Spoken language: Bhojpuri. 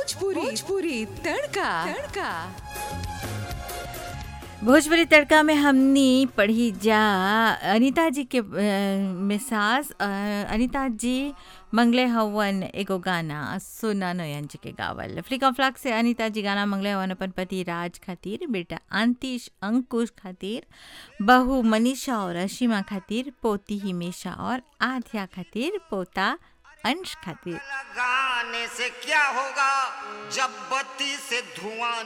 भोजपुरी भोजपुरी तड़का तड़का भोजपुरी तड़का में हमनी पढ़ी जा अनीता जी के मिसाज अनीता जी मंगले हवन एगो गाना सोना नयन जी के गावल फ्लिका फ्लाक से अनीता जी गाना मंगले हवन अपन पति राज खातिर बेटा अंतिश अंकुश खातिर बहू मनीषा और अशीमा खातिर पोती हिमेशा और आध्या खातिर पोता अंश खातिर लगाने से क्या होगा जब बत्ती से धुआं